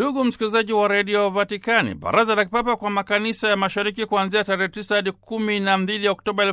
Ndugu msikilizaji wa redio Vatikani, baraza la kipapa kwa makanisa ya mashariki kuanzia tarehe 9 hadi 12 Oktoba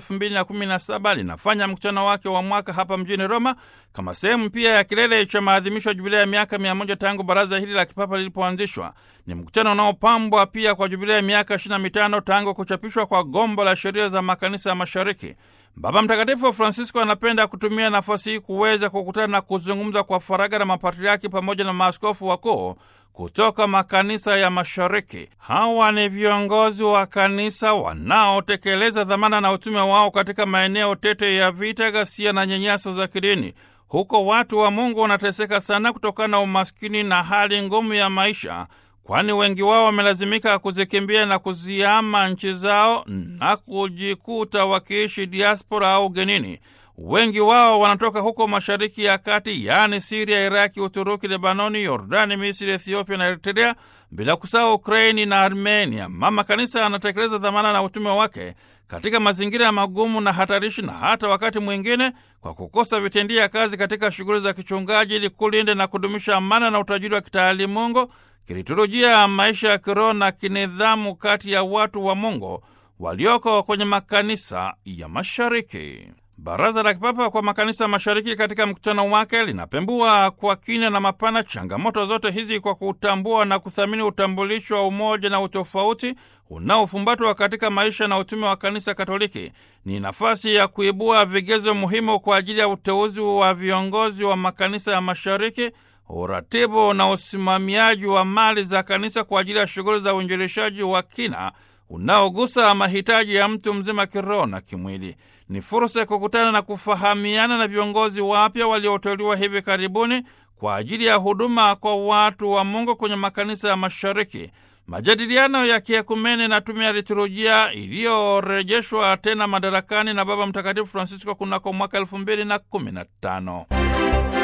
2017 linafanya mkutano wake wa mwaka hapa mjini Roma kama sehemu pia ya kilele cha maadhimisho ya jubilia ya miaka mia moja tangu baraza hili la kipapa lilipoanzishwa. Ni mkutano unaopambwa pia kwa jubilia ya miaka 25 tangu kuchapishwa kwa gombo la sheria za makanisa ya mashariki. Baba Mtakatifu Francisco anapenda kutumia nafasi hii kuweza kukutana na kuzungumza kwa faragha na mapatriaki pamoja na maaskofu wakuu kutoka makanisa ya mashariki. Hawa ni viongozi wa kanisa wanaotekeleza dhamana na utume wao katika maeneo tete ya vita, ghasia na nyanyaso za kidini. Huko watu wa Mungu wanateseka sana kutokana na umaskini na hali ngumu ya maisha, kwani wengi wao wamelazimika kuzikimbia na kuziama nchi zao na kujikuta wakiishi diaspora au ugenini. Wengi wao wanatoka huko Mashariki ya Kati, yaani Siria, Iraki, Uturuki, Lebanoni, Yordani, Misri, Ethiopia na Eritrea, bila kusahau Ukraini na Armenia. Mama Kanisa anatekeleza dhamana na utume wake katika mazingira ya magumu na hatarishi, na hata wakati mwingine kwa kukosa vitendia kazi katika shughuli za kichungaji, ili kulinda na kudumisha amana na utajiri wa kitaalimungu, kiliturujia ya maisha ya kiroho na kinidhamu kati ya watu wa Mungu walioko kwenye makanisa ya mashariki. Baraza la Kipapa kwa makanisa ya mashariki katika mkutano wake linapembua kwa kina na mapana changamoto zote hizi kwa kutambua na kuthamini utambulisho wa umoja na utofauti unaofumbatwa katika maisha na utume wa kanisa Katoliki. Ni nafasi ya kuibua vigezo muhimu kwa ajili ya uteuzi wa viongozi wa makanisa ya mashariki, uratibu na usimamiaji wa mali za kanisa kwa ajili ya shughuli za uinjilishaji wa kina unaogusa mahitaji ya mtu mzima kiroho na kimwili. Ni fursa ya kukutana na kufahamiana na viongozi wapya walioteuliwa hivi karibuni kwa ajili ya huduma kwa watu wa Mungu kwenye makanisa ya mashariki. Majadiliano ya kiekumene na tume ya liturujia iliyorejeshwa tena madarakani na Baba Mtakatifu Francisco kunako mwaka elfu mbili na kumi na tano.